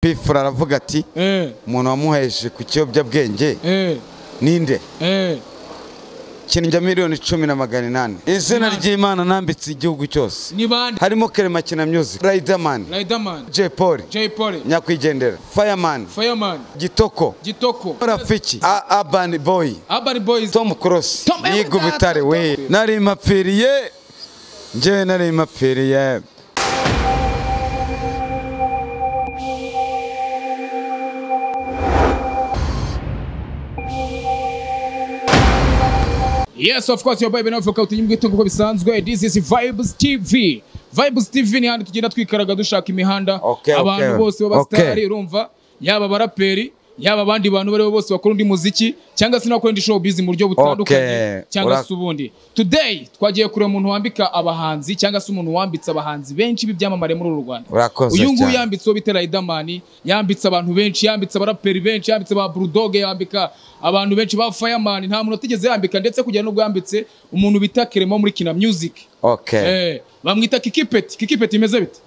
pifura aravuga ati umuntu wamuheshe ku kiyobyabwenge ninde kinjya miliyoni cumi na magana inani izina ry'imana nambitse igihugu cyose ni bande harimo kerema myuzi riderman Riderman jay paul Jay Polly nyakwigendera fireman Fireman gitoko Gitoko rafiki A- urban boy Urban Boys tom cross Tom- yiga ubutare we nari mapfiriye njyewe nari mapfiriye Yes of course your boy Benafi ukaba utunyumwe itungo uko bisanzwe This is Vibes TV Vibes TV ni handi tugenda twikaraga dushaka imihanda Okay, okay. abantu bose Okay. b'abasitari urumva yaba abaraperi yaba abandi bantu bari bo bose bakora undi muziki cyangwa se n'abakora indi showbiz mu buryo Okay. butandukanye cyangwa Ura- se ubundi today twagiye kureba umuntu wambika abahanzi cyangwa se umuntu wambitse abahanzi benshi b'ibyamamare muri uru Rwanda Urakoze uyu nguyu cyane. yambitse uwo bita Riderman yambitse abantu benshi yambitse abaraperi benshi yambitse ba Bulldog yambika abantu benshi ba Fireman nta muntu atigeze yambika ndetse kugera n'ubwo yambitse umuntu bita Keremo muri Kina Music ok eh bamwita Kikipeti Kikipeti imeze bite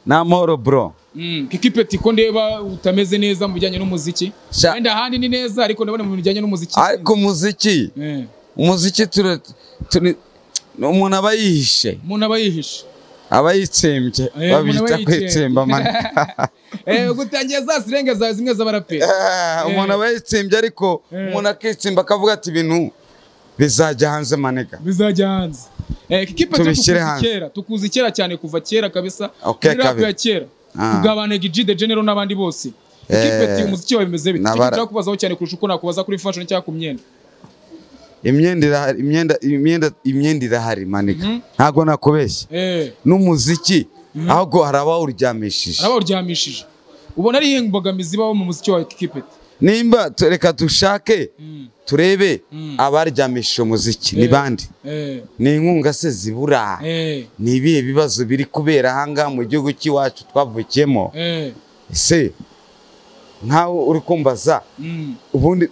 namoro bro Mm, Kikipeti ko ndeba utameze neza mu bijyanye n'umuziki Sha- wenda ahandi ni neza ariko ndabona mu bijyanye n'umuziki ariko umuziki eh umuziki tura- turi umuntu aba yihishe umuntu aba yihishe aba yitsembye Eh, umuntu aba babita yitsembye. kwitsemba mani eh gutangiye za sirenge za zimwe z'abaraperi Eh, umuntu aba yitsembye ariko umuntu akitsemba akavuga ati ibintu bizajya hanze manega bizajya hanze eh, kikipe cyo Tubishyire tukuzi hanze. kera tukuzi kera cyane kuva kera kabisa Okay, muri rap kabiri. ya kera Ah. kugabane G the General n'abandi bose ikipe Eh, ati umuziki wawe bimeze bite nabara- cyo kubazaho cyane kurusha uko nakubaza kuri fashion cyangwa ku myenda imyenda irahari imyenda imyenda imyenda irahari manega Mhm. ntago nakubeshya eh n'umuziki ahubwo hari abawuryamishije araba uryamishije ubona ari iyihe mbogamizi ibaho mu muziki wa kikipe nimba tu- reka dushake Mm. turebe Mm. abaryamishije umuziki ni bande eh ni inkunga se zibura eh ni ibihe bibazo biri kubera ahangaha mu gihugu cy'iwacu twavukiyemo eh ese nkawe uri kumbaza mm. ubundi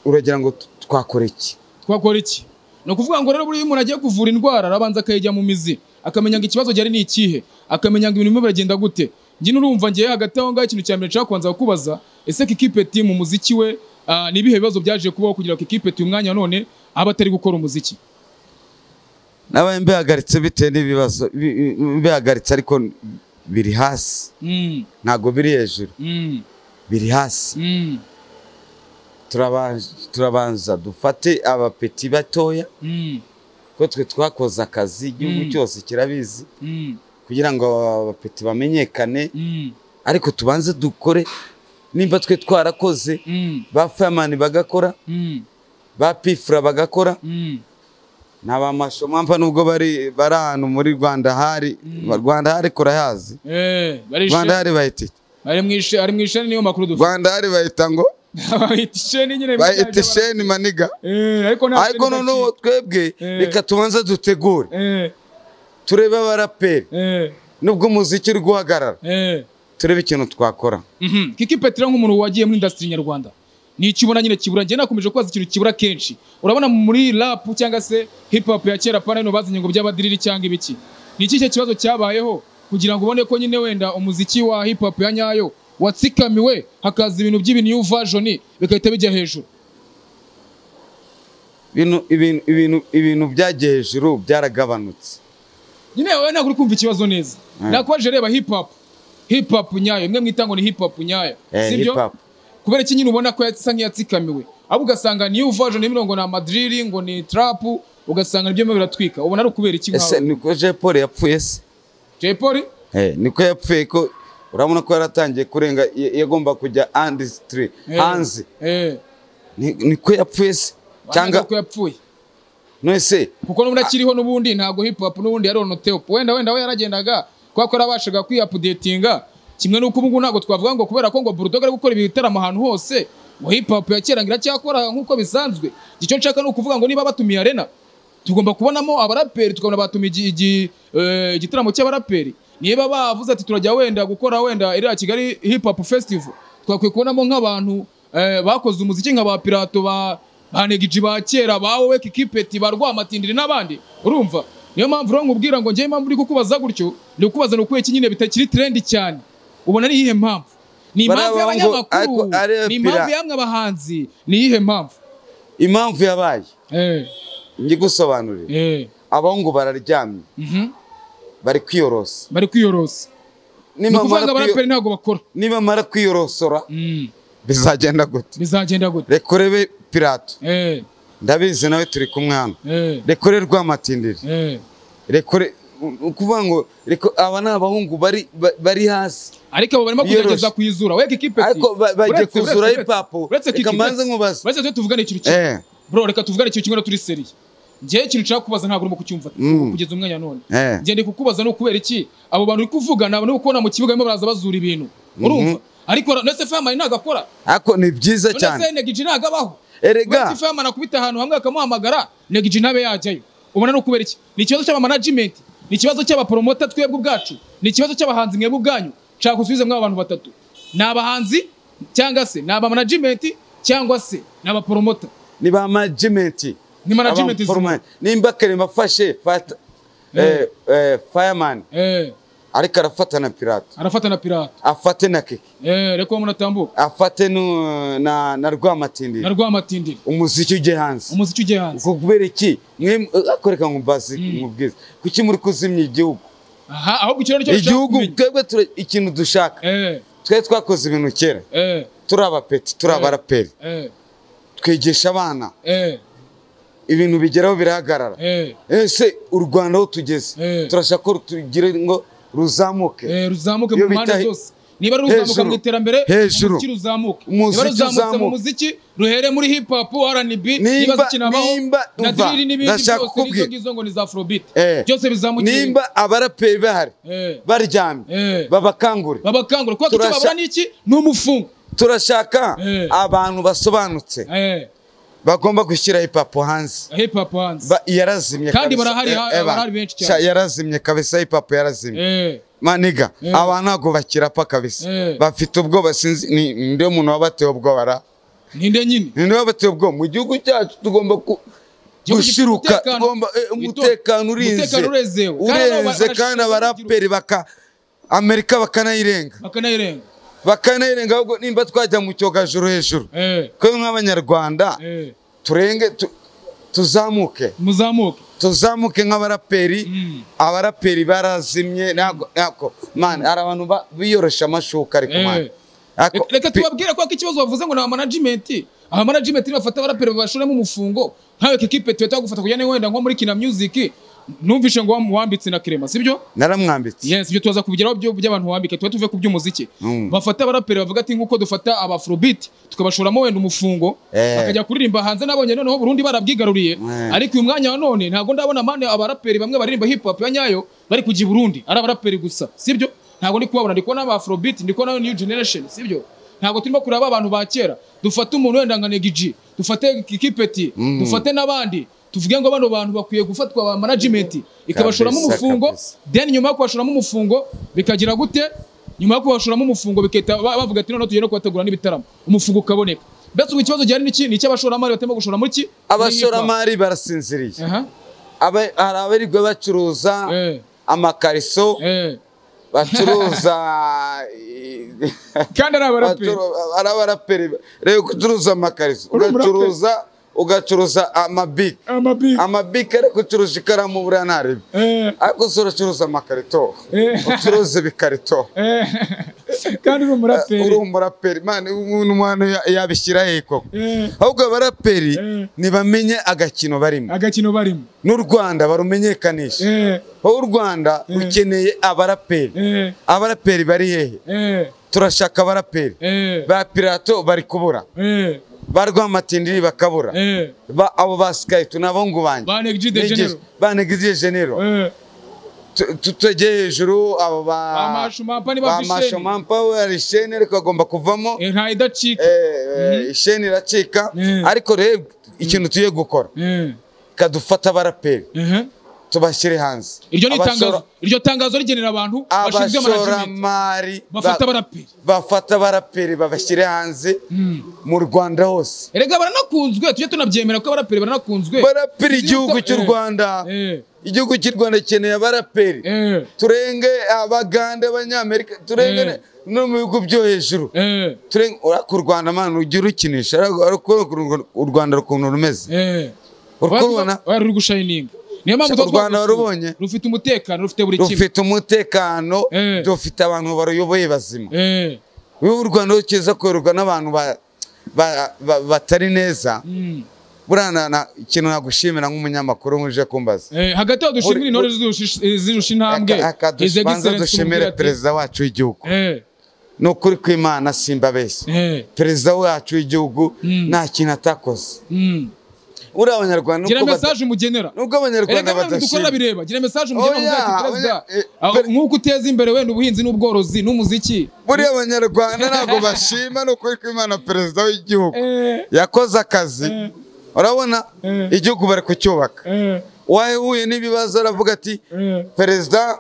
uragira ngo t- twakore iki twakora iki ni ukuvuga ngo rero buriya umuntu agiye kuvura indwara arabanza akayijya mu mizi akamenya ngo ikibazo gihari ni ikihe akamenya ngo ibintu birimo biragenda gute njye n'urumva ngiye hagati aho ngaho ikintu cya mbere nshaka kubanza kukubaza ese kikipeti mu muziki we ah, ni ibihe bibazo byaje kubaho kugira ngo kikipeti uyu mwanya none abe atari gukora umuziki nabaye mbihagaritse bitewe n'ibibazo bi- bi- mbihagaritse ariko biri hasi Mm, ntabwo biri hejuru mm, biri hasi mm, Turabanza- turabanza dufate abapeti batoya mm, ko twe twakoze akazi igihugu Mm. cyose kirabizi mm, kugira ngo abapeti bamenyekane mm, ariko tubanze dukore nimba twe twarakoze mm, ba fireman bagakora mm, ba pifura bagakora mm. ni abamasho mpamvu nubwo bari bari ahantu muri rwanda hari rwanda hari kurahazi Eh, bari rwanda ishe- hari bahita iki? bari mu ishe- ari mu isheni niyo makuru dufite rwanda hari bahita ngo bahita isheni nyine mu bahita cyaha cy'abara- isheni maniga Eh, ariko nta ariko sheni noneho bakiri. twebwe Eh. reka tubanze dutegure Eh, turebe abaraperi eh. nubwo umuziki uri guhagarara Eh. turebe ikintu twakora Mhm. Kiki Petero nk'umuntu wagiye muri industry nyarwanda ni ikibona nyine kibura njye nakomeje kubaza ikintu kibura kenshi urabona muri rap cyangwa se hip hop ya kera pana hino bazanye ngo by'abadiriri cyangwa ibiki ni ikihe kibazo cyabayeho kugira ngo ubone ko nyine wenda umuziki wa hip hop ya nyayo watsikamiwe hakaza ibintu by'ibi new version bigahita bijya hejuru Ibintu- ibintu- ibintu- ibintu byagiye hejuru byaragabanutse nyine wowe ntabwo uri kumva ikibazo neza Mm. nakwaje reba hip hop hip hop nyayo imwe mwita ngo ni hip hop nyayo Eh, hip hop. kubera iki nyine ubona ko yasa nk'iyatsikamiwe ahubwo ugasanga niyo version imwe ngo ni amadriri ngo ni trap ugasanga nibyo birimo biratwika ubona ari ukubera iki ese nkawe niko jean paul yapfuye se Jay Polly Eh, niko yapfuye ko urabona ko yaratangiye kurenga ya- yagomba kujya andisitiri Eh, hanze eh Ni- niko yapfuye se cyangwa cyangwa ko yapfuye nese kuko n'ubundi akiriho n'ubundi ntabwo hip hop n'ubundi yaronotewe wenda wenda we yaragendaga kubera ko yarabashaga kwiyapudetinga kimwe n'uko ubu ngubu ntabwo twavuga ngo kubera ko ngo Bulldog ari gukora ibitaramo ahantu hose ngo hip hop ya kera ngo iracyakora nk'uko bisanzwe icyo nshaka ni ukuvuga ngo niba batumiye arena tugomba kubonamo abaraperi tukabona batumiye igi- igi- eh, igitaramo cy'abaraperi niba bavuze ati turajya wenda gukora wenda iriya kigali hip hop festival twakwiye kubonamo nk'abantu eh, bakoze umuziki nka ba pirato ba ba negiji ba kera ba wowe kikipeti ba rwamatindiri n'abandi urumva niyo mpamvu rero nkubwira ngo njyewe impamvu uri kukubaza gutyo ni ukubaza ni ukuye nyine bitakiri trendi cyane ubona ari iyihe mpamvu ni impamvu Bariya bahungu, ariko y'abanyamakuru arepera. ni impamvu y'amwe abahanzi ni iyihe mpamvu impamvu yabaye Eh, njye gusobanurira eh, abahungu bararyamye mhm. bari kwiyorosa bari kwiyorosa ni ukuvuga ngo Nibamara kwiyo- abaraperi ntabwo bakora nibamara kwiyorosora Mm, bizagenda gute bizagenda gute reka urebe pirato Eh, ndabizi nawe turi kumwana eh, reka ure rwamatindiri eh. reka ure u- ukuvuga ngo reka aba ni abahungu bari ba- bari hasi ariko abo barimo Biyoroshye. kugerageza kuyizura weka ikipe Ariko ba- bagiye kuzura hip-hop. Reka mbanze nkubaze. uretse tujye tuvugane ikintu kimwe eh bro reka tuvugane ikintu kimwe na turi seriye njyewe ikintu nshaka kubaza ntabwo urimo kucyumva Mm. kugeza umwanya none eh njye ndi kukubaza ni ukubera iki abo bantu uri kuvugana uri kubona mu kibuga barimo baraza bazura ibintu urumva ariko na- ndetse famani ntabwo akora ariko ni byiza none se cyane negiji ntabwo abaho erega uretse famani akubita ahantu hamwe akamuhamagara negiji ntabe yajyayo ubona ni ukubera iki ni ikibazo cy'abamanajimenti ni ikibazo cy'abaporomota twebwe ubwacu ni ikibazo cy'abahanzi mwebwe ubwanyu nshaka gusubiza mwaba bantu batatu ni abahanzi cyangwa se ni abamanajimenti cyangwa se ni abaporomota ni ba management Ni management Aba- forma- nimba Clement afashe fata eh eh fireman eh, ariko arafata na pirate arafata na pirata afate na keke eh, reka uwo munatambuka afate nu- na na na rwamatindiri rwamatindiri umuziki ujye hanze umuziki ugiye hanze kubera iki mwe akoreka ngo mbazi mubwize kuki muri kuzimya igihugu aha ahubwo icyo rero igihugu twebwe tura- ikintu dushaka eh twe twakoze ibintu kera eh turi abapeti turi abaraperi eh twigisha abana eh ibintu bigeraho birahagarara eh ese u rwanda aho tugeze Eh. turashaka ko tugire ngo ruzamuke eh ruzamuke Iyo mu mpande bita- zose niba ruzamuka Hejuru. mu iterambere Hejuru. umuziki ruzamuke Umuziki niba ruzamutse mu uzamuke. muziki ruhere muri hip hop R&B Nimba- niba zikinabaho nimba- na umva, drill n'ibindi ndashaka byose n'izo kukubwira. ngizo ngo ni za afrobeat Eh. byose bizamukira nimba abaraperi bahari Eh. Eh. baryamye babakangure babakangura kuko icyo Turasha- babura ni iki ni umufungo turashaka Eh. abantu basobanutse eh bagomba gushyira hipapo hanze hip hop hands Ba- yarazimye Kandi kabisa. barahari, Eh, ha- eh, ba- barahari benshi cyane. sha- yarazimye kabisa hipapo yarazimye eh maniga Eh. abantu ntabwo bakirapfa kabisa Eh. bafite ubwoba sinzi ni ninde muntu wabatewe ubwoba ra ninde nyine ninde wabatewe ubwoba mu gihugu cyacu tugomba ku Igihugu gifite gushiruka umutekano. tugomba eh, Wito- umutekano urinze umutekano urezewe. Kandi abo urenze barashinzwe kandi abaraperi baka amerika bakanayirenga bakanayirenga bakanayirenga ahubwo nimba twajya mu cyogajuru hejuru eh twe nk'abanyarwanda eh turenge tu- tuzamuke muzamuke tuzamuke nk'abaraperi Mm. abaraperi barazimye ntabwo ntabwo mani hari abantu ba- biyorosha amashuka ariko Eh. mani Ariko Reka- reka pi- tubabwire ko ikibazo bavuze ngo ni abamanajimenti abamanajimenti nibafata abaraperi babashoremo umufungo nkawe kikipe tuba twagufata kujya wenda nko muri kina music numvishe ngo wam- wambitse na kirema sibyo naramwambitse yes ibyo tuza kubigeraho byo by'abantu wambike tuba tuve ku by'umuziki Mm. bafata abaraperi bavuga ati nk'uko dufata abafrobit tukabashoramo wenda umufungo Eh. bakajya kuririmba hanze nabonye noneho burundu barabyigaruriye Eh. ariko uyu mwanya wa none ntabwo ndabona mane abaraperi bamwe baririmba hip hop ya nyayo bari kujya i burundi ari abaraperi gusa sibyo ntabwo ndi kubabona ndi kubona abafrobit ndi kubona new generation sibyo ntabwo turimo kureba abantu ba kera dufate umuntu wenda nka negiji dufate kikipeti dufate n'abandi tuvuge ngo bano bantu bakwiye gufatwa ba management ikabashoramo Kabisa, umufungo kabisa. then nyuma yo kubashoramo umufungo bikagira gute nyuma yo kubashoramo umufungo bikahita ba- bavuga ati noneho tugiye no kubategura n'ibitaramo umufungo ukaboneka mbese ubu ikibazo gihari ni iki ni icy'abashoramari batarimo gushora muri iki abashoramari barasinziriye aha Aba- hari abarirwa bacuruza Eh. amakariso eh bacuruza kandi ari abaraperi bacuru- ari abaraperi reba gucuruza amakariso Uri umuraperi. ugacuruza ugacuruza amabiki amabiki amabiki ariko ucuruza ikaramu buriya ntarebe eh ariko se uracuruza amakarito Eh. ucuruza ibikarito eh kandi uri uri umuraperi umuraperi mani umuntu umwana ya- yabishyira he koko eh ahubwo abaraperi Eh. ntibamenye agakino barimo agakino barimo n'u rwanda barumenyekanisha eh wowe u rwanda rukeneye abaraperi eh abaraperi bari hehe eh turashaka abaraperi eh ba pirato bari kubura eh ba rwamatindiri bakabura eh ba- abo ba skype ni abahungu banjye ba Neg G de Janeiro. ba negizije genero eh Tu- tu- tujye hejuru abo ba amashumampa niba ba afite isheni mashomampa hari isheni ariko agomba kuvamo eh nta idacika eh, eh, isheni iracika Mm. ariko rero ikintu tugiye gukora eh kadufata abaraperi eh tubashyire hanze iryo ni Abashora- itangazo iryo tangazo rigenera abantu bashinzwe management abashoramari ba- bafata abaraperi bafata abaraperi babashyire hanze mu rwanda hose erega baranakunzwe tujye tunabyemera ko abaraperi baranakunzwe baraperi Sinzi igihugu ko- cy'u eh, rwanda eh, igihugu cy'u rwanda gikeneye abaraperi eh, turenge abagande abanyamerika turenge Eh. no mu bihugu byo hejuru eh, turenge urako u rwanda mana ujya urukinisha urakubona u rwanda ukuntu rumeze eh. urukubona Oya, ruri gushayininga niyo mpamvu Shaka u tuba Rwanda twarusuye. warubonye? rufite umutekano rufite buri kimwe rufite umutekano Eh. rufite abantu baruyoboye bazima Eh, wowe u rwanda rukiza kuyoborwa n'abantu ba- ba- ba- batari neza mm, buriya na- na- ikintu nagushimira nk'umunyamakuru nk'uje kumbaza eh, hagati aho dushimire Uri- intore zirusha- eh, zirusha intambwe Aka- aka His dush- banza Excellency dushimire Mugira ati, perezida wacu w'igihugu eh, ni ukuri kw'imana simbabeshya eh, perezida wacu w'igihugu nta kintu atakoze mm. uriya abanyarwanda gira nubwo bada- message umugenera nubwo abanyarwanda erega nawe dukorera badashima bireba gira message umugenera Oya, mugira ati perezida oya, eh, aho- per- nk'uko uteza imbere wenda ubuhinzi n'ubworozi n'umuziki buriya abanyarwanda ntabwo bashima ni ukuri kw'imana perezida w'igihugu Eh, yakoze akazi urabona Eh. igihugu bari kucyubaka eh, uwahuye n'ibibazo aravuga ati eh, perezida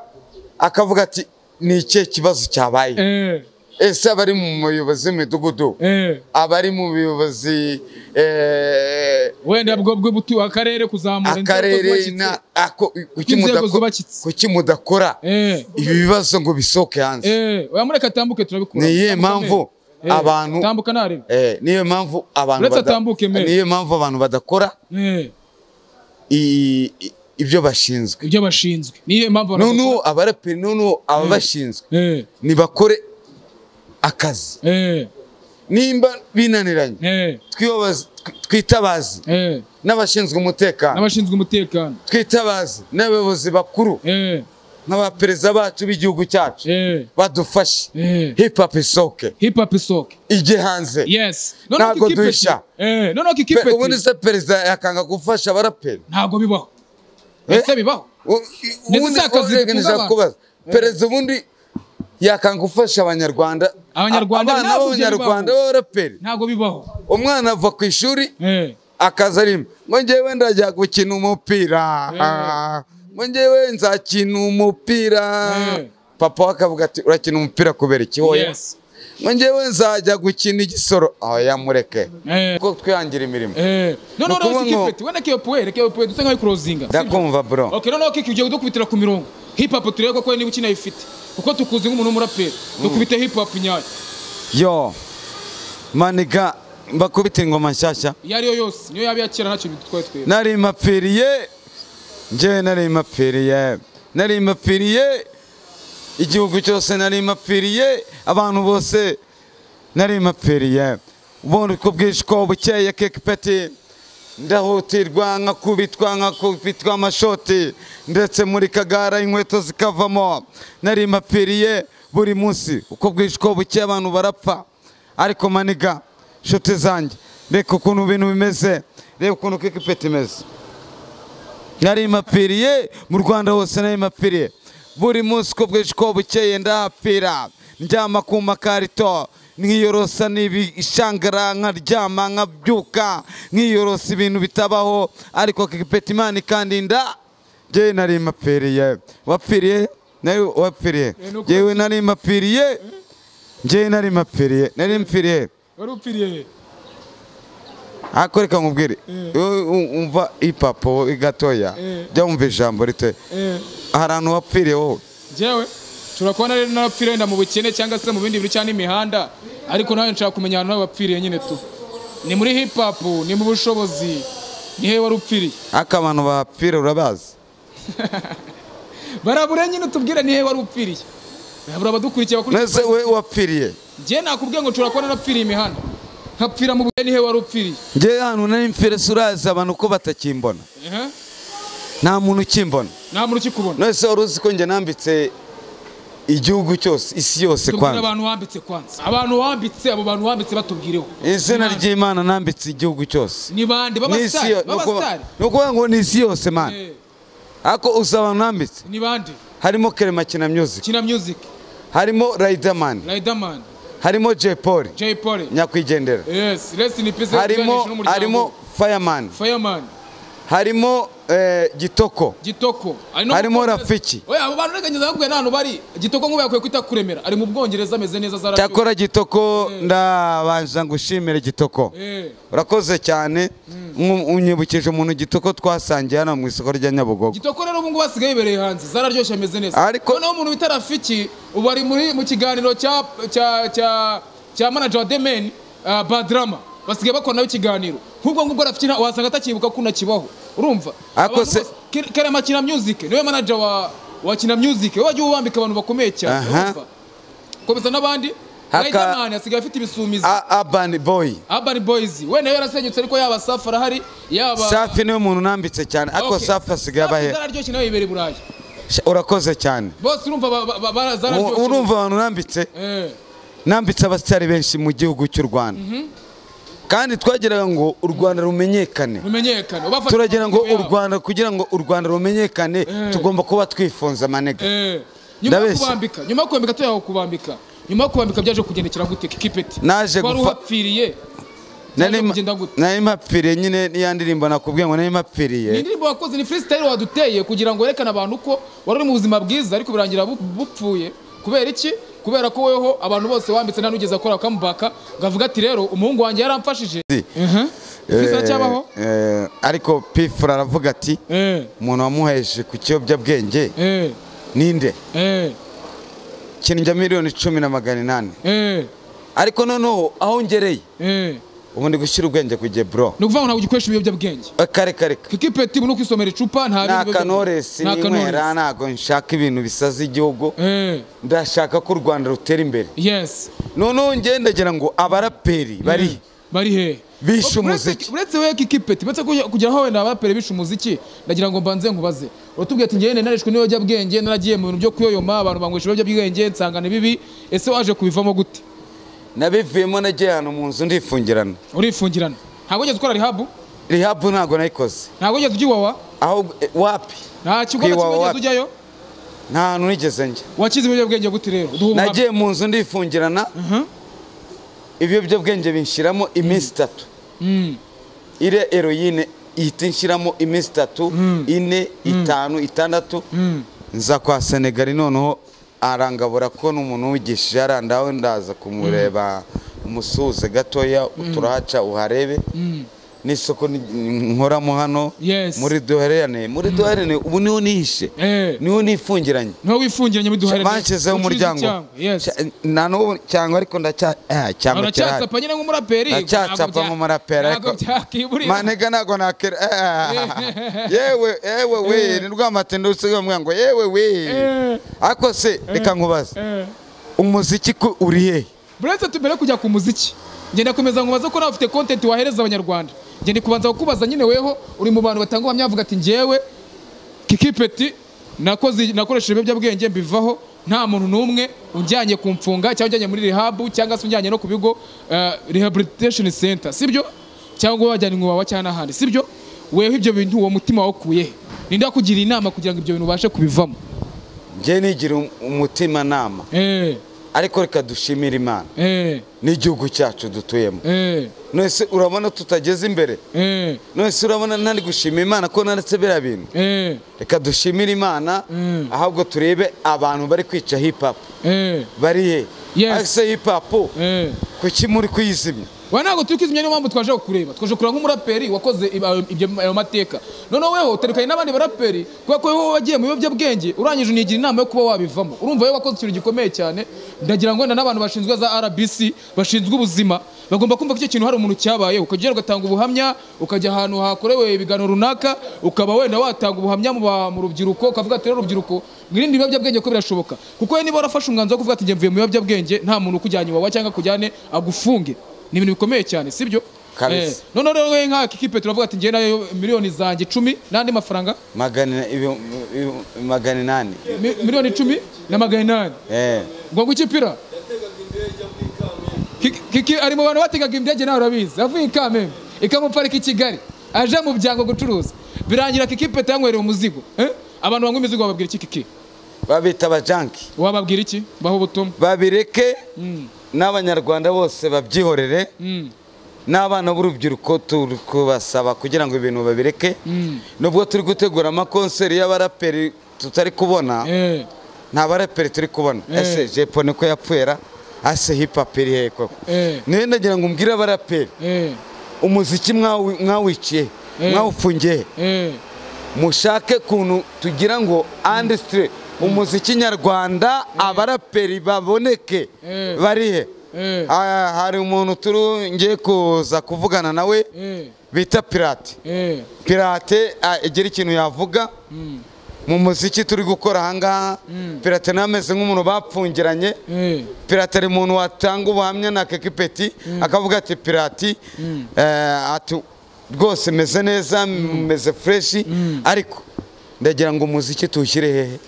akavuga ati ni ikihe kibazo cyabaye eh, ese abari mu muyobozi w'imidugudu eh. abari mu buyobozi eh, wenda bwo bwo butu akarere kuzamura inzego akarere zubakitse. na ako- kuki Inzego mudako- zubakitse. kuki mudakora eh, ibi bibazo ngo bisohoke hanze eh, oya mureka atambuke turabikura ni iyihe Tambuka mpamvu mbere. Eh, abantu tambuka narebe Eh, niyo mpamvu abantu Uretse bada- atambuke mbere. niyo mpamvu abantu badakora Eh, i- i- ibyo bashinzwe ibyo bashinzwe niyo mpamvu abantu noneho abaraperi noneho ababashinzwe eh, nibakore akazi eh, nimba binaniranye eh, twibabaze- tw- twitabaze eh, n'abashinzwe umutekano n'abashinzwe umutekano twitabaze n'abayobozi bakuru eh, nk'abaperezida bacu b'igihugu cyacu eh, badufashe eh. hip hop isohoke hip hop isoke ijye hanze yes Ntabwo kikipeti- duhisha. eh, noneho Pe- kikipeti ubundi se perezida yakanga gufasha abaraperi ntabwo bibaho Eh? ese bibaho U- Ndetse ubundi- si akazi reka gatunga abantu. kubaza perezida ubundi yakanga ufasha abanyarwanda Abanyarwanda A- abana ntabwo b'abanyarwanda byari b'abaraperi ntabwo bibaho umwana ava ku ishuri eh, akaza arimo ngo ngewe ndajya gukina umupira ngo ngewe nzakina umupira Eh. papa we akavuga ati urakina umupira kubera iki hoya yes ngo ngewe nzajya gukina igisoro aho yamureke eh, kuko twihangira imirimo eh. noneho Ni ukuvuga noneho ngo- kikipeti wenda kiyopuwe reka kiyopuwe dusa nkaho ikurozinga ndakumva bro ok noneho kiki ugiye dukubitira ku mirongo hip hop turebe koko niba ukinayifite kuko tukuzi nk'umuntu w'umuraperi dukubite hip hop nyayo yo maniga mbakubite ingoma nshyashya iyo ariyo yose niyo yaba iya kera ntacyo bitwaye twebwe nari mpapfiriye njyewe nari mpapfiriye nari mpapfiriye igihugu cyose nari mpapfiriye abantu bose nari mpapfiriye ubundi uko bwije uko bukeye kekipeti ndahutirwa nkakubitwa nkakubitwa amashoti ndetse muri kagara inkweto zikavamo nari mpapfiriye buri munsi uko bwije uko bukeye abantu barapfa ariko maniga nshuti zanjye reka ukuntu ibintu bimeze reba ukuntu kekipeti imeze nari mpapfiriye mu rwanda hose nari mpapfiriye buri munsi uko bwije uko bukeye ndahapfira ndyama ku makarito nkiyorosa n'ibishangara nkaryama nkabyuka nkiyorosa ibintu bitabaho ariko kipeti imana ikandinda ngewe nari mpapfiriye wapfiriye nawe wapfiriye Eh, nuko- ngewe nari mpapfiriye ngewe nari mpapfiriye nari mpfiriye wari upfiriye ariko reka nkubwire Eh. wowe u- umva ipapo gatoya Eh. jya wumva ijambo rite eh. hari ahantu wapfiriye wowe njyewe nshobora kuba nari narapfiriye wenda mu bukene cyangwa se mu bindi bintu cyangwa n'imihanda ariko nawe nshaka kumenya ahantu nawe wapfiriye nyine tu ni muri hip hop ni mu bushobozi ni hehe wari upfiriye ariko abantu bahapfira urabazi barabure nyine utubwire ni hehe wari upfiriye barabura abadukurikiye bakurikiye mwese we wapfiriye njyewe nakubwiye ngo nshobora kuba narapfiriye imihanda nkapfira mu bukene ni hehe wari upfiriye ngewe ahantu nari mfire si urazi abantu ko batakimbona Ehe. nta muntu ukimbona nta muntu ukikubona mwese wari uzi ko njye nambitse igihugu cyose isi yose tubwire kwanza abantu wambitse kwanza abantu wambitse abo bantu wambitse batubwireho izina ry'imana nambitse igihugu cyose ni bande N'isi yo- b'abasitari ni ukuvuga- b'abasitari ni ukuvuga ngo ni isi yose mana Eh, ariko uzi abantu nambitse ni bande harimo keremakina music kina music harimo riderman riderman harimo jay paul jay polly nyakwigendera Yes, rest in peace. harimo harimo fireman Fireman. harimo eh, gitoko gitoko Ari no mu harimo Bwongereza. rafiki oya abo bantu reganyeza bakubwira nta hantu bari gitoko nk'ubu yakwiye kwita kuremera ari mu bwongereza ameze neza za cyakora gitoko ndabanza ngushimire gitoko urakoze cyane Nku- unyibukije umuntu gitoko twasangiye hano mu isoko rya nyabugogo gitoko rero ubu ngubu basigaye ibereye hanze zararyoshye ameze neza Ariko- noneho umuntu bita rafiki ubu ari muri mu kiganiro cya cya cya cya manager wa demeni uh, badrama basigaye bakora nawe ikiganiro nk'ubwo ngubwo rafiki nta- wasanga atakibuka ko unakibaho urumva Ariko Abantu se- bose- Ke- karema kina music niwe manager wa wa kina music we wajya uwambika abantu bakomeye cyane Aha. urumva komeza n'abandi Haka- Riderman asigaye afite ibisumizi A- urban boy Urban Boys wenda yarasenyutse ariko yaba safi arahari yaba safi niwe muntu unambitse cyane ariko Okay. safi asigaye Safi abahera zararyoshye nawe yibere i Burayi Sha- urakoze cyane bose urumva ba- ba- ba- bara- U- zararyoshye urumva abantu unambitse Eh, nambitse abasitari benshi mu gihugu cy'u rwanda kandi twagiraga ngo u rwanda rumenyekane rumenyekane ubafata turagira ngo amafoto u rwanda kugira ngo u rwanda rumenyekane tugomba kuba twifunze amanega Eh, nyuma yo Ndabeshya. kubambika nyuma yo kubambika tuyaho kubambika nyuma yo kubambika byaje kugendekera gute kikipeti Naje wari gufa- uhapfiriye nari byaje kugenda gute nari mpapfiriye nyine niya ndirimbo nakubwiye ngo nari mpapfiriye Ni indirimbo wakoze ni freestyle waduteye kugira ngo werekane abantu ko wari uri mu buzima bwiza ariko birangira bu- bupfuye kubera iki kubera ko weho abantu bose wambitse nta n'ugeze akora kamubaka ngo avuge ati rero umuhungu wanjye yaramfashije Si. Mhm. Freestyle cyabaho Eh, eh, ariko pifura aravuga ati eh umuntu wamuheshe ku kiyobyabwenge eh ninde eh kinjya miliyoni cumi na magana inani eh ariko noneho aho ngereye eh ubu ndi gushyira ubwenge ku gihe bro ni ukuvuga ngo ntabwo ugikoresha ibiyobyabwenge Eh, kare kare kare. kiki peti ubu ni ukwisomera nta icupa nta bintu biyobyabwenge. kanoresi Nta n'inywera Knowless. ntabwo nshaka ibintu bisaza igihugu eh ndashaka ko u rwanda rutera imbere yes noneho ngendagira ngo abaraperi bari bari he Bishe Uretse- umuziki. uretse we kiki peti uretse kujya- kugira aho wenda abaraperi bishe umuziki ndagira ngo mbanze nkubaze uratubwiye ati njyewe narishwe n'ibiyobyabwenge naragiye mu bintu byo kuyoyoma abantu banywesha ibiyobyabwenge nsanga ni bibi ese waje kubivamo gute nabivuyemo nagiye ahantu mu nzu ndifungirana urifungirana ntabwo wigeze ukora rihabu rihabu ntabwo nayikoze ntabwo wigeze ujya iwawa ahubwo eh, wapi nta kigo Kwiwawa na kimwe wigeze wapi? ujyayo nta hantu nigeze njya wakize ibiyobyabwenge gute rero duhe ubuhamya. nagiye mu nzu ndifungirana Mhm. ibiyobyabwenge binshyiramo iminsi itatu Mm. iriya eroyine ihita inshyiramo iminsi itatu ine itanu itandatu nza kwa senegali noneho arangabura ko n'umuntu wigishije arandaho ndaza kumureba umusuhuze gatoya turahaca uharebe n'isoko ni- nkoramo hano Yes. muri duhererane muri duhererane ubu niho nihishe Eh. niho nifungiranye niho wifungiranye muri duhare banshyizeho umuryango Cya- na n'ubu cyangwa ariko ndacya eh, cyangwa kirahari. uracyatsapa nyine nk'umuraperi ndacyacapa nk'umurapera ntabwo byakiburira manega ntabwo nakera Ah, yewe yewe we ni rwamatenda usigaye mwana ngo yewe Eh. we ariko se reka nkubaze Eh. umuziki ko uri hehe buretse tubere kujya ku muziki ngenda komeza nkubaza ko nawe ufite content wahereza abanyarwanda ngenda kubanza kukubaza nyine weho uri mu bantu batanga ubuhamya bavuga ati njyewe kikipeti nakoze nakoresheje ibiyobyabwenge mbivaho nta muntu n'umwe unjyanye kumfunga cyangwa unjyanye muri rehabu cyangwa se unjyanye no ku bigo eh, rehabilitation center sibyo cyangwa wajyana iwawa cyangwa n'ahandi sibyo weho ibyo bintu uwo mutima wakuye he ninde wakugira inama kugira ngo ibyo bintu ubashe kubivamo njye nigira um- umutimanama eh ariko reka dushimire imana eh n'igihugu cyacu dutuyemo eh nonese urabona tutageze imbere eh nonese urabona ntari gushimira imana ko naretse biriya bintu eh reka dushimire imana Mm. ahubwo turebe abantu bari kwica hip hop eh bari he Yes. ariko se hip hop eh kuki muri kuyizimya we ntabwo turi kwizimya niyo mpamvu twaje kukureba twaje kureba nk'umuraperi wakoze ibi- ayo- ibyo ayo mateka noneho weho utarukanye n'abandi baraperi kubera ko wowe wagiye mu biyobyabwenge urangije unigira inama yo kuba wabivamo urumva wowe wakoze ikintu gikomeye cyane ndagira ngo wenda n'abantu bashinzwe za rbc bashinzwe ubuzima bagomba kumva ko icyo kintu hari umuntu cyabayeho ukajya ugatanga ubuhamya ukajya ahantu hakorewe ibiganiro runaka ukaba wenda watanga ubuhamya mu ba- mu rubyiruko ukavuga ati rero rubyiruko mwirinde ibiyobyabwenge ko birashoboka kuko we niba warafashe umwanzuro wo kuvuga ati njye mvuye mu biyobyabwenge nta muntu ukujyanye iwawa cyangwa akujyane agufunge ni ibintu bikomeye cyane sibyo Kabisa. Eh, noneho rero we nka kiki petero avuga ati njyewe nayo miliyoni zanjye icumi n'andi mafaranga magana ibi- ibi- magana inani Mi- miliyoni icumi na magana inani Eh, ngo ngukipira Kiki- kiki ari mu bantu bategaga indege nawe urabizi avuye i kamembe ikamuparika i kigali aje mu byango gucuruza birangira kiki petero yanywereye umuzigo Eh, abantu banywa imizigo bababwira iki kiki babita abajanki wababwira iki baho ubutumwa babireke n'abanyarwanda bose babyihorere n'abana b'urubyiruko turi kubasaba kugira ngo ibintu babireke nubwo turi gutegura amakonseri y'abaraperi tutari kubona Eh, nta baraperi turi kubona Eh. ese jepo niko yapfira ase hipapu iri hehe koko Eh. niyo ndagira ngo mbwire abaraperi eh, umuziki mwawi- mwawiciye Eh. mwawufungiye eh, mushake kuntu tugira ngo andisitire umuziki nyarwanda abaraperi baboneke Eh. barihe eh, Ah, hari umuntu turi ngiye kuza kuvugana nawe eh, bita pirate eh, pirate ah, igira ikintu yavuga mm, mu muziki turi gukora ahangaha Mm. pirate nawe ameze nk'umuntu bapfungiranye eh, pirate ari umuntu watanga ubuhamya na keke peti akavuga ati pirati eh, ati rwose meze neza meze fureshi ariko ndagira ngo umuziki tuwushyire hehe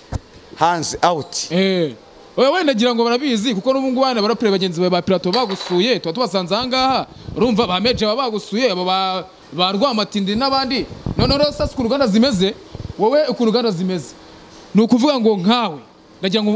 hanze awuti eh. Oya, wenda ngira ngo barabizi kuko n'ubu ngubu hano abaraperi bagenzi bawe ba pirato bagusuye tuba tubasanze ahangaha urumva ba meje baba bagusuye abo ba ba rwamatindi n'abandi noneho rero sasa ukuntu uganda zimeze wowe ukuntu uganda zimeze ni ukuvuga ngo nkawe ndagira ngo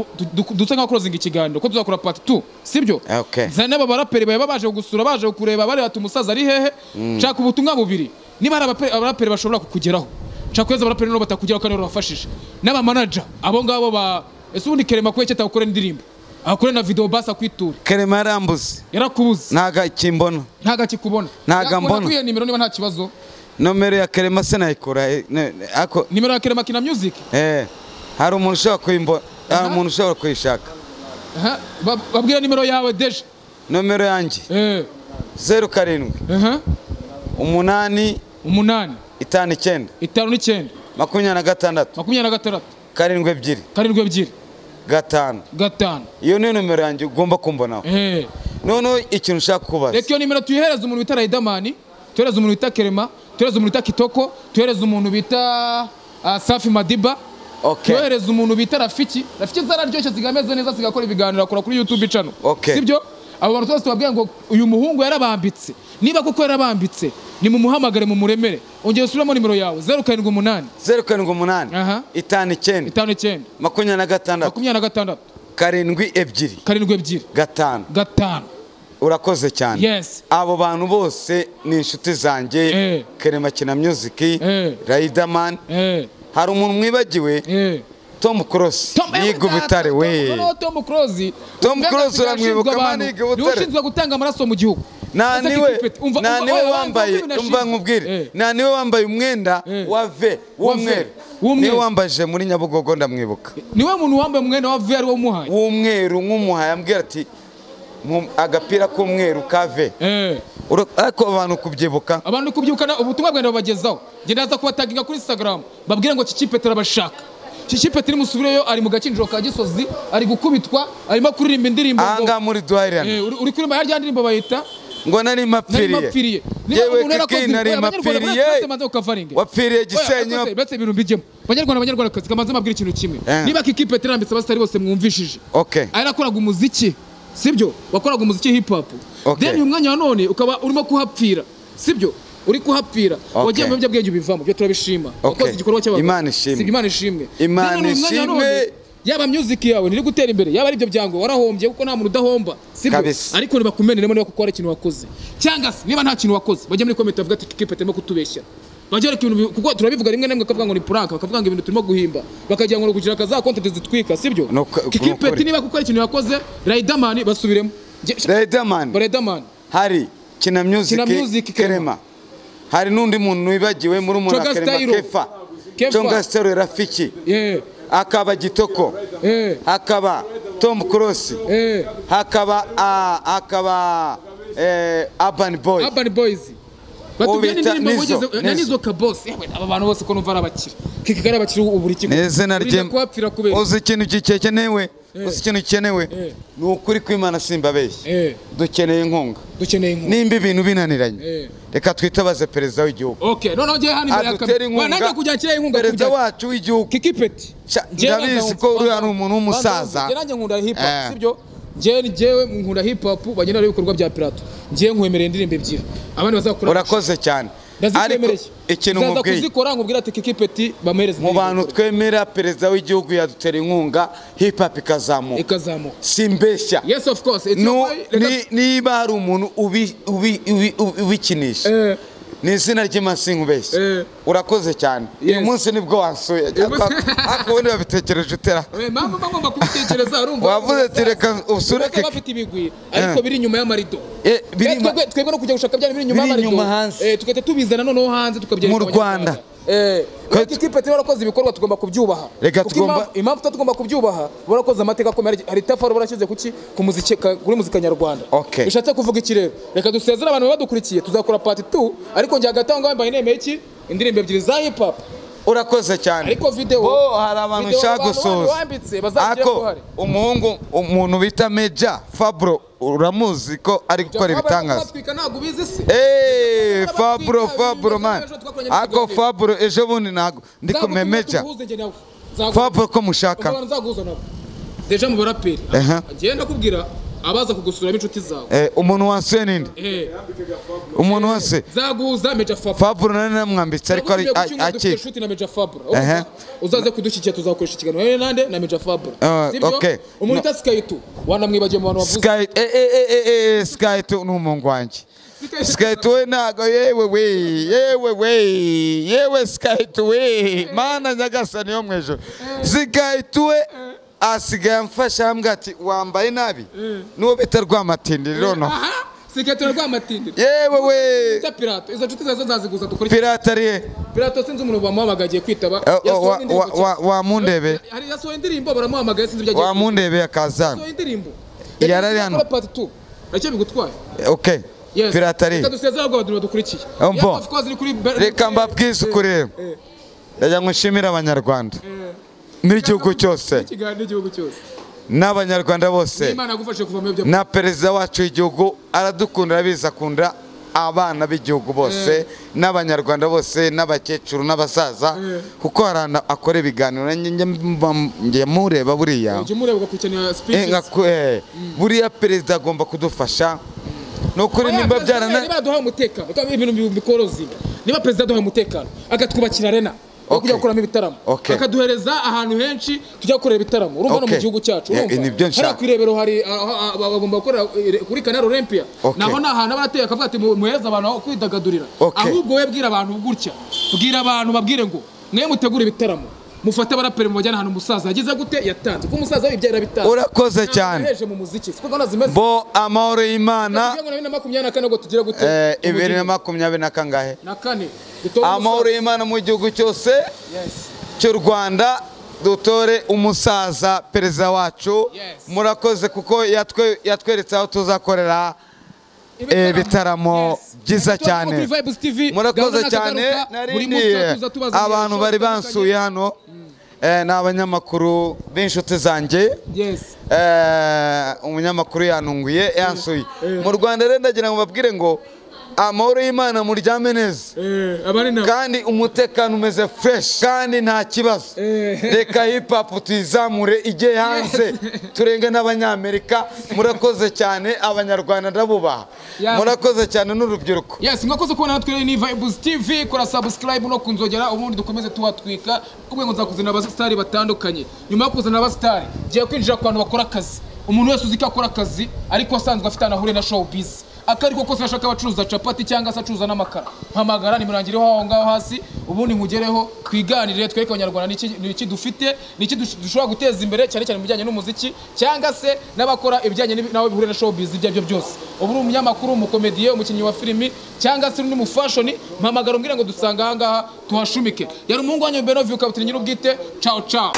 duce nka closing ikiganiro ko tuzakora part 2 sibyo Okay. Za n'aba baraperi baba baje kugusura baje kukureba bareba ati umusaza ari hehe nshaka ubutumwa bubiri niba hari abaperi- abaraperi bashobora kukugeraho nshaka kuheza abaraperi nabo batakugeraho kandi babafashije n'abamanaja abo ngabo ba ese ubundi kerema kubera iki atakugukore indirimbo akakure na video basi akwitura kerema yarambuze yarakubuze ntago akimbona ntago akikubona Ntago ambona. kwiye nimero niba nta kibazo nomero ya kerema sinayikura eh, ne- ne- ako nimero ya kerema kina music eh, hari umuntu ushobora kuyimbona hari umuntu ushobora kuyishaka Aha, bab- babwira nimero yawe deje nomero yanjye eh zeru karindwi aha umunani umunani itanu icyenda itanu n'icyenda makumyabiri na gatandatu makumyabiri na gatandatu karindwi ebyiri karindwi ebyiri gatanu gatanu iyo niyo nomero yanjye ugomba kumbonaho eh noneho ikintu ushaka kubaza reka iyo nimero tuyihereza umuntu bita Riderman tuhereza umuntu bita Kerema tuhereza umuntu bita Kitoko tuhereza umuntu bita ah, Safi Madiba Okay. tuhereza umuntu bita Rafiki Rafiki zararyoshye zigameze neza zigakora ibiganiro akora kuri YouTube channel Okay. sibyo abo bantu twese tubabwira ngo uyu muhungu yarabambitse niba koko yarabambitse ni mumuhamagare mu muremere ongera usubiremo nimero yawe zeru karindwi umunani zeru karindwi umunani Aha. itanu icyenda itanu icyenda makumyabiri na gatandatu makumyabiri na gatandatu karindwi ebyiri karindwi ebyiri gatanu gatanu urakoze cyane Yes. abo bantu bose ni inshuti zanjye Eh. kerema kina music Eh. riderman eh hari umuntu mwibagiwe eh tom cross yiga ubutare we noneho tom close Tom Close uramwibuka, man, yiga Butare. ushinzwe gutanga amaraso mu gihugu nta Ese niwe Kikwete, umva- nta umva- niwe oya, oya, wambaye umva ibintu umva nashinzwe. nkubwire Eh, nta niwe wambaye umwenda Eh. wa ve w'umweru w'umweru. niwe wambaje muri nyabugogo ndamwibuka niwe muntu wambaye umwenda wa VR wamuhaye w'umweru nk'umuhaye ambwira ati "Mu- agapira k'umweru ka ve eh Ura- ariko abantu kubyibuka abantu kubyukana ubutumwa bwenda babagezaho njye ndaza kubataginga kuri Instagram babwire ngo kikipe turabashaka kikipe turi musubireyo ari mu gakinjiro ka Gisozi ari gukubitwa arimo kuririmba indirimbo ngo- ahangaha muri duhahirane Eh, uri uri kuririmba ya rya ndirimbo bayita ngo nari narimapfiriye mpapfiriye yewe kiki nari mpapfiriye wapfiriye gisenyi betse ibintu mbijyemo banyarwanda banyarwandakazi kamaze mabwira ikintu kimwe Eh. niba kikipe terambitse abasitari bose mwumvishije Okay. ari yakoraga umuziki sibyo wakoraga umuziki hip hop Okay. then uyu mwanya wa none ukaba urimo kuhapfira sibyo uri kuhapfira Okay. wagiye mu biyobyabwenge ubivamo byo turabishima Okay. wakoze igikorwa cy'abagabo Imana ishimwe. Sibyo, imana ishimwe Imana Then uyu mwanya wa none, ishimwe. yaba music yawe niri gutera imbere yaba ari ibyo byangombwa warahombye kuko nta muntu udahomba sibyo Kabisa. ariko nibakumeneremo niba kuko hari ikintu wakoze cyangwa se niba nta kintu wakoze bajya muri komenti bavuga ati kipe turimo kutubeshya bajya bareka ibintu bi- kuko turabivuga rimwe na rimwe bakavuga ngo ni prank bakavuga ngo ibintu turimo guhimba bakagira ngo kugira kaza content zitwika sibyo No, ka- kipe nukuri. niba kuko hari ikintu yakoze Riderman basubiremo Nge- Riderman Riderman hari kina Kina Music, music Kerema. kerema hari n'undi muntu wibagiwe muri umuntu Chonga wa kerema Stylo. kefa Kefa. conga stero rafiki eh hakaba gitoko eh hakaba tom cross eh hakaba ah, hakaba eh, urban boy Urban Boys batubwiye bita n'indirimbo Nizzo, wigeze na Nizzo. Nizzo Kabos yewe aba bantu bose ko numva ari abakire kiki ari abakire ubu buri kimwe ni izina Urinda rye kuhapfira kubera uzi ikintu gikenewe uzi ikintu gikenewe Eh. ni ukuri kw'imana simbabeshye eh dukeneye inkunga dukeneye inkuru nimba ibintu binaniranye Eh. reka twitabaze perezida w'igihugu Okay, noneho njye hano imbere ya adutere kamera. Wananga inkunga kujya kira inkunga perezida kujya. wacu w'igihugu Kiki Peti. Sha- ndabizi ko uriya ari umuntu w'umusaza. Njye nanjye nkunda hip hop, Eh. sibyo? Njye njyewe nkunda hip hop bagenda ari ibikorwa bya Pirato. Njye nkwemerera indirimbo ebyiri. Abandi bazakora. urakoze cyane ndazikwemereye ikintu uzaza mubwiye. kuzikora nkubwira ati kiki peti bamuhereze mu indirimbo. bantu twemera perezida w'igihugu yadutera inkunga hip hop ikazamuka ikazamuka simbeshya yes of course it's Nu- not why- reka- ni- niba hari umuntu ubi- ubi- ubi- ubi- ubikinisha Eh, ni izina ry'imansingu ubeshya Eh. urakoze cyane uyu Yes. munsi nibwo wansuye munsi- ariko ubundi babitekereje utera eh, mama mba ngomba kubitekereza urumva wavuze ati reka usureke ureke bafite ibigwi ariko Eh. biri inyuma y'amarido Eh, biri Eh, ma- twebwe- twebwe no kujya gushaka byari biri inyuma Biri y'amarido inyuma hanze. Eh, tugahita tubizana noneho hanze tukabyereka Mu Rwanda. abanyarwanda. eh Ko- ariko ikipe rero warakoze ibikorwa tugomba kubyubaha Reka Kuko tugomba- impamvu- impamvu tuba tugomba kubyubaha warakoze amateka akomeye hari- hari itafari warashyize kuki ku muziki ka- kuri muzika nyarwanda Okay. bishatse kuvuga iki rero reka dusezere abantu badukurikiye tuzakora part 2 ariko njye hagati aho ngaho mbaye nemeye iki indirimbo ebyiri za hip hop urakoze cyane ariko video bo hari abantu video nshaka abantu bandi gusoza bambitse bazagira Ako, uruhare umuhungu umuntu bita meja fabro uramuzi ko ari gukora ibitangaza twatwika ntabwo ubizi se Hey, Twaba Fabro, twitwaye Fabro, ibintu man. ejo twakoranye Ako n'ikiganiro. Fabro, ejo bundi ntago ndi Nzagutumira kumemeja. tuguhuze njye nawe. Nzagutumira. Fabro ko mushaka. Abantu nzaguhuza nabo deja mu baraperi Aha. ngiye ndakubwira abaza kugusura b'inshuti zawe Eh, umuntu wansuye ninde? Eh, Umuntu wese. nzaguhuza meja fabro Fabro nari namwambitse ariko ari Nzagutumira ku cyumweru dufite akiri. inshuti na meja fabro Aha. uzaze kudushyigikira tuzakoresha ikiganiro wowe nande na meja fabro Ah, Sibyo? okay. umuntu No. ita skayitu wanamwibagiye mu bantu bavuze Sky eh eh eh eh, eh Sky to n'umuntu wanjye. Sky to we nago yewe we yewe we yewe Sky to we mana nyagasani yo mwejo. Sky to we asigaye amfasha ambwira ati wambaye nabi nuwo bita rwamatindiriro no sikayitura rwamatindi yewe we ita pirato izo nshuti zawe zo nzaziguza dukore pirata arihe Pirato sinzi umuntu bamuhamagaye agiye kwitaba. Eh, oh, Yasohoye wa- indirimbo wa- wa- cyane. wamundebe Hari yasohoye indirimbo baramuhamagaye sinzi ibyo agiye. gukora. wamundebe akazana Yasohoye indirimbo. Yarari hano. Yakora part 2. Nacyo bigutwaye. ok Yes. pirata Reka arihe dusezere ahubwo abantu badukurikiye. Umbo. Yes, of course, ni kuri reka mbabwize ukuri Eh. ndagira ngo nshimire abanyarwanda Eh, n'igihugu cyose ikiganiro n'igihugu cyose. n'abanyarwanda bose Imana yagufashe kuva mu byo. na perezida wacu w'igihugu aradukunda arabizi akunda abana b'igihugu bose n'abanyarwanda bose n'abakecuru n'abasaza Eh. kuko hari ahantu akora ibiganiro nanjye njya mba- njya mureba buriya Ujye umureba ugakurikirana Eh, speeches. nka- eh, buriya perezida agomba kudufasha ni ukuri Oya, nimba perezida byarana Niba yaduhaye umutekano, kandi ibintu bi- bikorozi. Niba perezida aduhaye umutekano, akatwubakira arena. yo Okay. kujya gukoramo ibitaramo Okay. akaduhereza ahantu henshi tujya gukorera ibitaramo urumva hano mu Okay. gihugu cyacu Yeah, urumva? nibyo nshaka. hariya ku irebero hari ah, ah, ah, bagomba gukorera eh, kuri kanari olympiya Okay. naho ni ahantu aba arateye akavuga ati "Mu- muhereze abantu aho kwidagadurira Okay. ahubwo we bwira abantu gutya bwira abantu babwire ngo mwe mutegure ibitaramo mufate abaraperi mubajyane ahantu umusaza yagize gute yatanze kuko umusaza we ibyera bitanze urakoze Ntabwo cyane yaheje mu muziki siko gahunda zimeze bo amahoro y'imana kugira ngo na bibiri na makumyabiri na kane ngo tugire gute eh, bibiri na Ubugeni. makumyabiri na kangahe na kane dutore amahoro y'imana mu gihugu cyose umusaza. Yes. cy'u rwanda dutore umusaza perezida wacu Yes. murakoze kuko yatwe- yatweretse aho tuzakorera eh, bitaramo Yes. byiza Ibitaramo kuri cyane Vibes TV, murakoze gahunda na cyane kagaruka, buri munsi narindiye tuba tuza tubaza abantu ibibazo bari bitandukanye. bansuye hano eh, ni abanyamakuru b'inshuti zanjye Yes. Eh, umunyamakuru yantunguye yansuye mu rwanda rero ndagira ngo babwire ngo amahoro y'imana muryame neza Eh, abari nabo. kandi umutekano umeze fresh kandi nta kibazo Eh. reka hip hop tuyizamure ijye hanze turenge n'abanyamerika murakoze cyane abanyarwanda ndabubaha Yeah. murakoze cyane n'urubyiruko Yes, mwakoze kubona natwe ni Vibes TV kora subscribe no kunzogera ubundi dukomeze tuhatwika kubwe ngo nzakuzanira abasitari batandukanye nyuma yo kuzana abasitari ngiye kwinjira ku bantu bakora akazi umuntu wese uzi ko akora akazi ariko asanzwe afite ahantu ahuriye na showbiz aka ariko kose ashaka abacuruza capati cyangga se acuruza n'amakara mpamagara nimurangireho aho ngaho hasi ubundi nkugereho twiganire twereke abanyarwanda ni iki- ni iki dufite ni iki dush- dushobora guteza imbere cyane cyane mu bijyanye n'umuziki cyangwa se n'abakora ibijyanye n'ibi- nawe bihuriye na showbiz ibyo aribyo byose uba uri umunyamakuru umukomediye umukinnyi wa filimi cyangwa se uri mu fashion mpamagara umbwire ngo dusanga aha ngaha tuhashumike yari umuhungu wanyu Benovie ukabutira nyir'ubwite ciao ciao